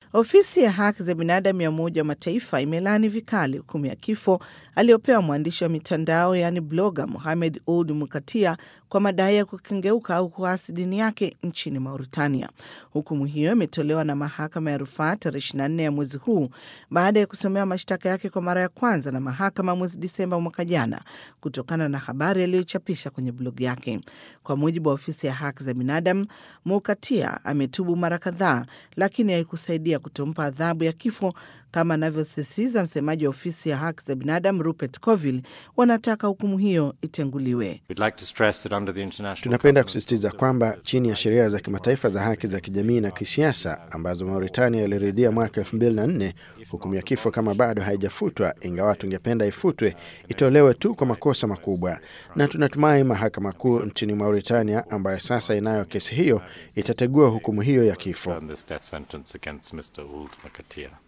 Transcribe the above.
Ofisi ya haki za binadamu ya Umoja wa Mataifa imelaani vikali hukumu ya kifo aliyopewa mwandishi wa mitandao yaani bloga Mohamed Ould Mukatia kwa madai ya kukengeuka au kuasi dini yake nchini Mauritania. Hukumu hiyo imetolewa na mahakama ya rufaa tarehe 24 ya mwezi huu baada ya kusomewa mashtaka yake kwa mara ya kwanza na mahakama mwezi Disemba mwaka jana kutokana na habari aliyochapisha kwenye blogi yake. Kwa mujibu wa ofisi ya haki za binadamu, Mukatia ametubu mara kadhaa, lakini haikusaidia kutompa adhabu ya kifo kama anavyosisitiza msemaji wa ofisi ya haki za binadamu Rupert Colville. Wanataka hukumu hiyo itenguliwe. Tunapenda kusisitiza kwamba chini ya sheria za kimataifa za haki za kijamii na kisiasa ambazo Mauritania iliridhia mwaka 2004 hukumu ya kifo kama bado haijafutwa, ingawa tungependa ifutwe, itolewe tu kwa makosa makubwa, na tunatumai mahakama kuu nchini Mauritania ambayo sasa inayo kesi hiyo itategua hukumu hiyo ya kifo.